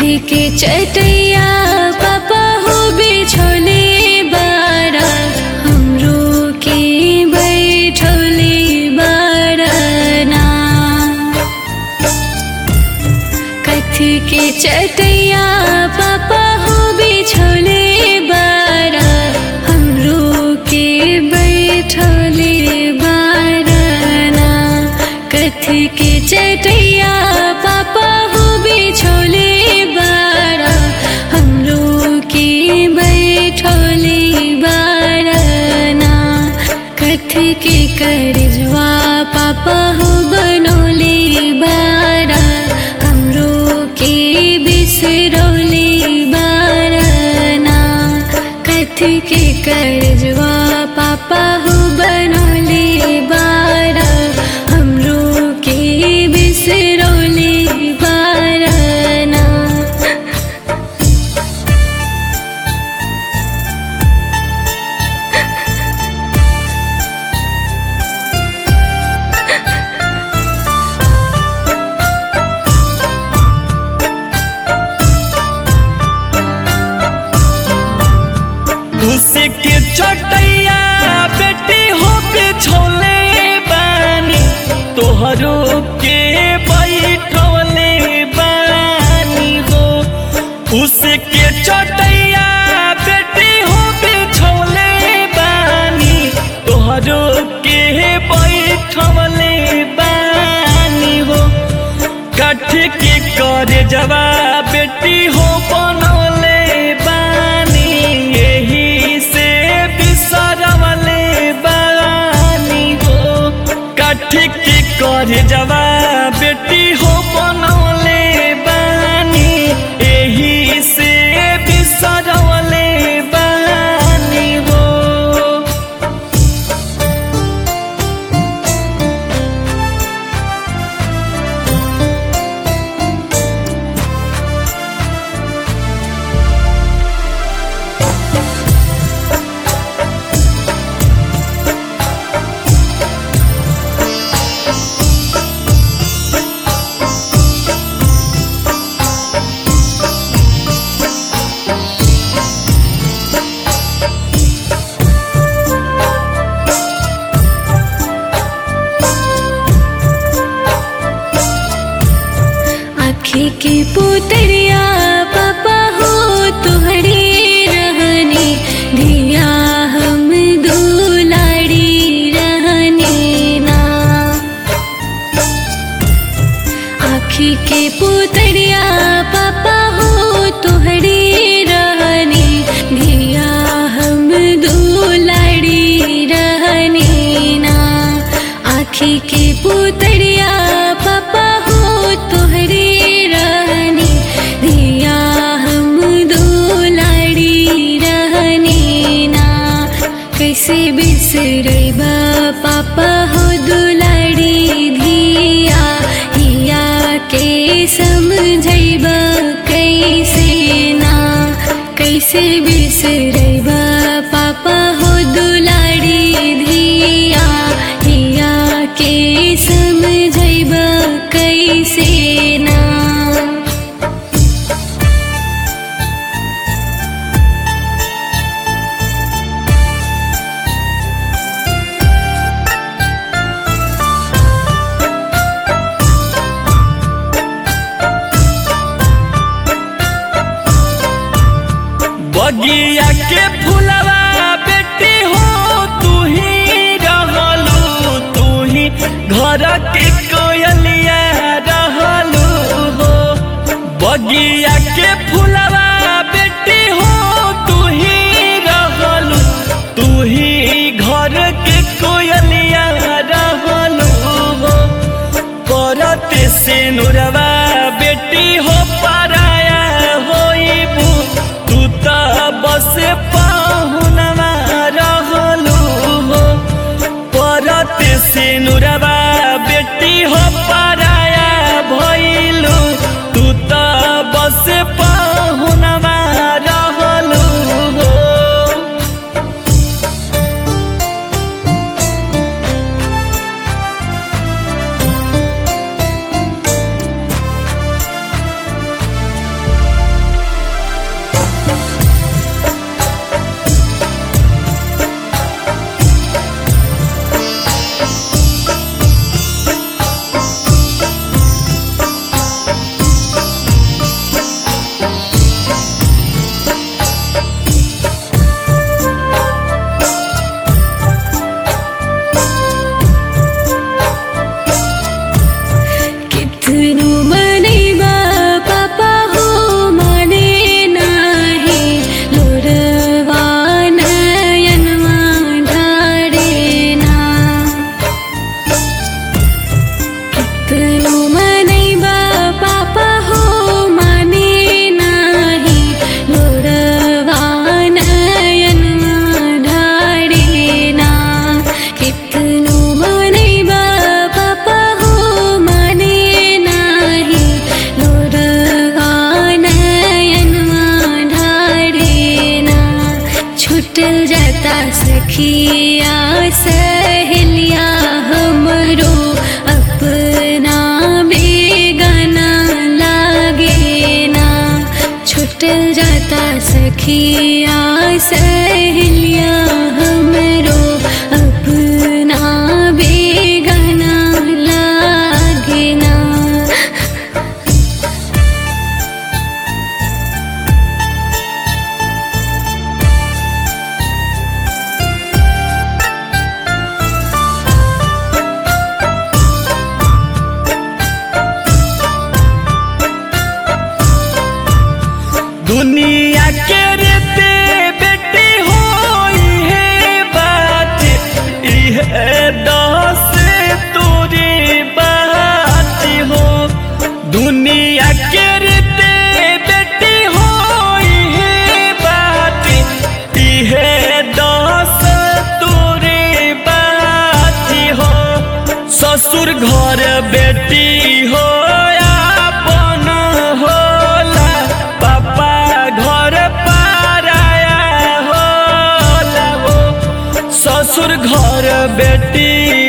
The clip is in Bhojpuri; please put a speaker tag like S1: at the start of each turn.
S1: कथी के चटैया पापा हो बिछोले बारा हमरो के बैठोले बारना कथी के चटैया पापा हो बिछोले बारा हमरो के बैठोले बारना कथी के चटैया पापा हो बिछोले बारा हमरो के बैठोले बारना कथी के करजवा पापा हो बनोले बारा हमरो के बिसरोले बारना कथी के करजवा पापा हो बनोले बारा हमरो के बिसरोले बारना
S2: भूसे के चटैया बेटी हो के छोले बानी तोहरो के बैठवले बानी हो भूसे के चटैया बेटी हो के छोले बानी तोहरो के बैठवले बानी हो कठ के कर जवा बेटी हो बनौले बानी यही से बिसरवले बानी हो कठ के कर जवा बेटी हो बनौले बानी यही से बिसरवले बानी हो
S1: आँखी की पुतरिया पापा हो तुहरे रहने धिया हम दुलाड़ी रहने ना आँखी के पुतरिया पापा हो तुहरे रहने धिया हम दुलाड़ी रहने ना आँखी के पुतरिया पापा हो तुहरे रहने धिया हम दुलाड़ी रहने ना कैसे बिसरबा पापा हो दुलाड़ी धिया हिया के समझैबा कैसे ना कैसे बिसरबा पापा हो दुलाड़ी धिया हिया के समझैबा कैसे ना
S2: बगिया के फुलवा बेटी हो तू ही रहलू तू ही घर के कोयलिया रहलू हो बगिया के फुलवा बेटी हो तू ही रहलू तू ही घर के कोयलिया रहलू हो करते से नुरवा बेटी हो पराया होइबू तू त बस पाहुनवा रहलू हो परते से नुरवा बेटी हो पराया भइलू तू त बस पाहुनवा रहलू हो
S1: सखिया सहेलिया हमरो अपना बेगाना लागे ना छुटल जाता सखिया सहेलिया हमरो अपना बेगाना लागे ना
S2: दुनिया के रेते बेटी हो इहे बात इहे दस तोरी बात हो दुनिया के रेते बेटी हो इहे बात इहे दस तोरी बात हो ससुर घर बेटी हो आपन होला पापा घर पाराया होला हो ससुर घर बेटी